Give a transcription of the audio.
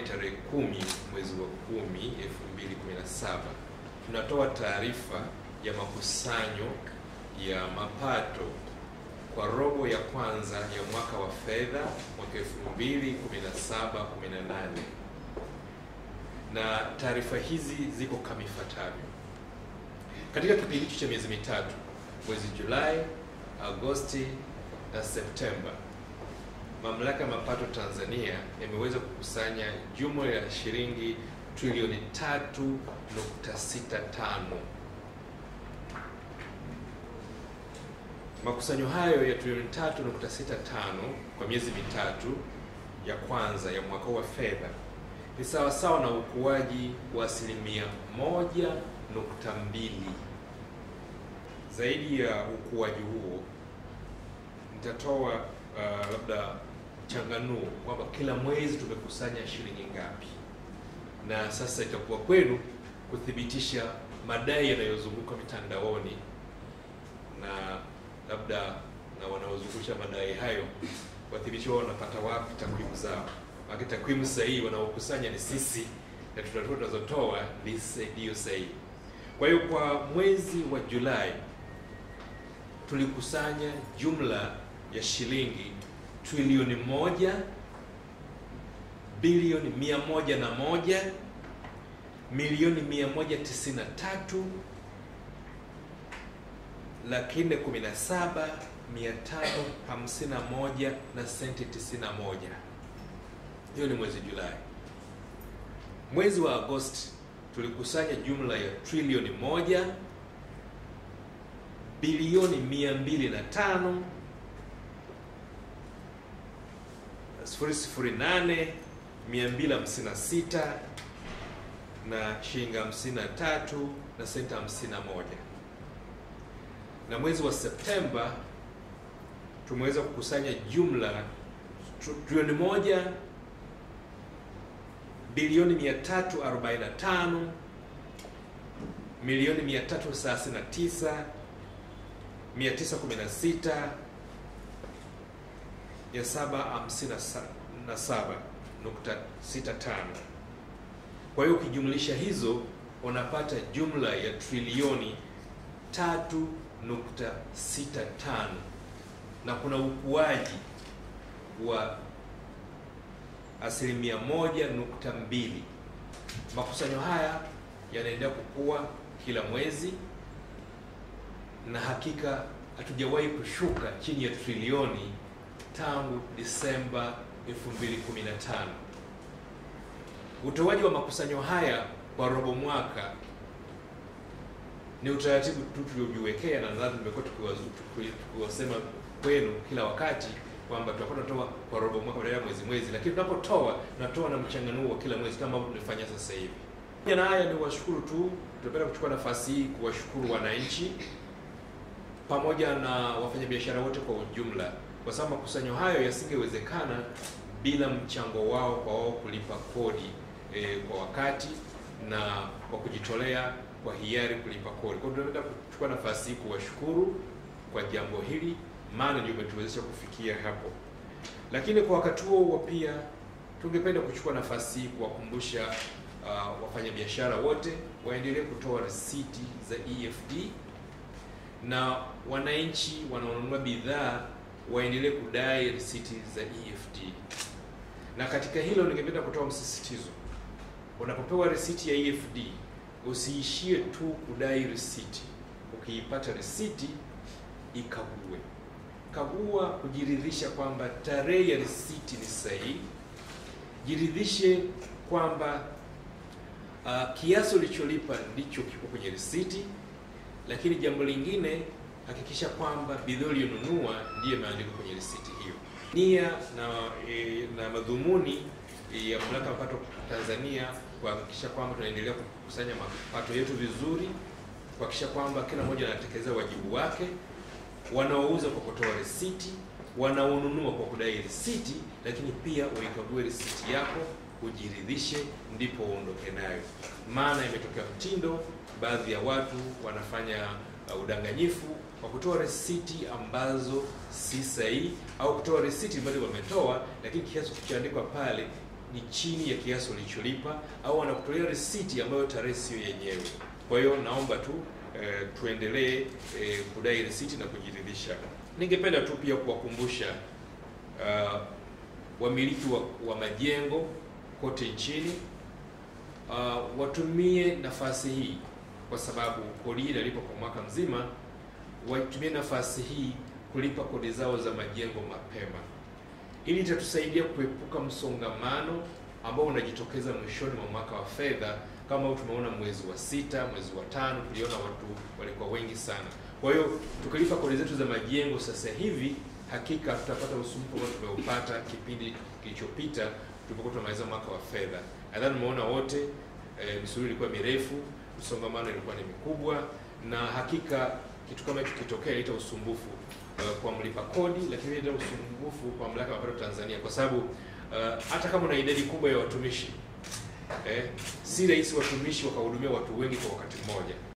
tarehe kumi mwezi wa kumi 2017 tunatoa taarifa ya makusanyo ya mapato kwa robo ya kwanza ya mwaka wa fedha mwaka 2017 18 na taarifa hizi ziko kama ifuatavyo. Katika kipindi hicho cha miezi mitatu, mwezi Julai, Agosti na Septemba, Mamlaka ya Mapato Tanzania yameweza kukusanya jumla ya shilingi trilioni 3.65. Makusanyo hayo ya trilioni 3.65 kwa miezi mitatu ya kwanza ya mwaka wa fedha ni sawasawa na ukuaji wa asilimia moja nukta mbili. Zaidi ya ukuaji huo, nitatoa uh, labda changanuo kwamba kila mwezi tumekusanya shilingi ngapi, na sasa itakuwa kwenu kuthibitisha madai yanayozunguka mitandaoni na labda na wanaozungusha madai hayo wathibitisha wao wanapata wapi takwimu zao. Maana takwimu sahihi wanaokusanya ni sisi na tutatoa tunazotoa ndio sahihi. Kwa hiyo kwa mwezi wa Julai tulikusanya jumla ya shilingi trilioni moja bilioni mia moja na moja milioni mia moja tisini na tatu laki nne kumi na saba mia tano hamsini na moja na senti tisini na moja. Hiyo ni mwezi Julai. Mwezi wa Agosti tulikusanya jumla ya trilioni moja bilioni mia mbili na tano sifuri sifuri nane mia mbili hamsini na sita na shilingi hamsini na tatu na senti hamsini na moja na mwezi wa Septemba tumeweza kukusanya jumla trilioni moja bilioni 345 milioni 339 916 ya 757.65. Kwa hiyo ukijumlisha hizo unapata jumla ya trilioni 3.65 na kuna ukuaji wa asilimia moja nukta mbili. Makusanyo haya yanaendelea kukua kila mwezi na hakika hatujawahi kushuka chini ya trilioni tangu Disemba 2015. Utoaji wa makusanyo haya kwa robo mwaka ni utaratibu tu tuliojiwekea, na nadhani tumekuwa tukiwasema kwenu kila wakati kwamba tutakuwa tunatoa kwa robo mwaka badala ya mwezi mwezi, lakini tunapotoa tunatoa na mchanganuo wa kila mwezi kama ambavyo tunafanya sasa hivi. Na haya ni washukuru tu, tunapenda kuchukua nafasi hii kuwashukuru wananchi pamoja na wafanyabiashara wote kwa ujumla, kwa sababu makusanyo hayo yasingewezekana bila mchango wao kwa wao kulipa kodi e, kwa wakati na kwa kujitolea kwa hiari kulipa kodi. Kwa hiyo tunapenda kuchukua nafasi hii kuwashukuru kwa jambo hili maana ndio umetuwezesha kufikia hapo. Lakini kwa wakati huo huo pia tungependa kuchukua nafasi hii kuwakumbusha uh, wafanyabiashara wote waendelee kutoa risiti za EFD na wananchi wanaonunua bidhaa waendelee kudai risiti za EFD. Na katika hilo ningependa kutoa msisitizo, unapopewa risiti ya EFD usiishie tu kudai risiti. Ukiipata risiti ikague kagua kujiridhisha kwamba tarehe ya risiti ni sahihi. Jiridhishe kwamba uh, kiasi ulicholipa ndicho kiko kwenye risiti. Lakini jambo lingine, hakikisha kwamba bidhaa uliyonunua ndiyo imeandikwa kwenye risiti hiyo. Nia na, e, na madhumuni ya Mamlaka ya Mapato Tanzania kuhakikisha kwamba tunaendelea kukusanya mapato yetu vizuri, kuhakikisha kwamba kila mmoja anatekeleza wajibu wake wanaouza kwa kutoa risiti, wanaonunua kwa kudai risiti, lakini pia uikague risiti yako ujiridhishe, ndipo uondoke nayo. Maana imetokea mtindo, baadhi ya watu wanafanya uh, udanganyifu kwa kutoa risiti ambazo si sahihi, au kutoa risiti ambazo wametoa, lakini kiasi kilichoandikwa pale ni chini ya kiasi ulicholipa au wanakutolea risiti ambayo tarehe sio yenyewe. Kwa hiyo naomba tu eh, tuendelee eh, kudai risiti na kujiridhisha. Ningependa tu pia kuwakumbusha uh, wamiliki wa, wa majengo kote nchini uh, watumie nafasi hii kwa sababu kodi hii inalipwa kwa mwaka mzima. Watumie nafasi hii kulipa kodi zao za majengo mapema, ili itatusaidia kuepuka msongamano ambao unajitokeza mwishoni mwa mwaka wa fedha, kama tumeona mwezi wa sita, mwezi wa tano, tuliona watu walikuwa wengi sana. Kwa hiyo tukilipa kodi zetu za majengo sasa hivi, hakika tutapata usumbufu ambao tumeupata kipindi kilichopita tulipokuwa tunamaliza mwaka wa fedha. Nadhani umeona wote e, misururu ilikuwa mirefu, msongamano ilikuwa ni mikubwa, na hakika kitu kama hicho kitokea ileta usumbufu uh, kwa mlipa kodi, lakini ileta usumbufu kwa mamlaka ya mapato Tanzania, kwa sababu uh, hata kama una idadi kubwa ya watumishi eh, si rahisi watumishi wakahudumia watu wengi kwa wakati mmoja.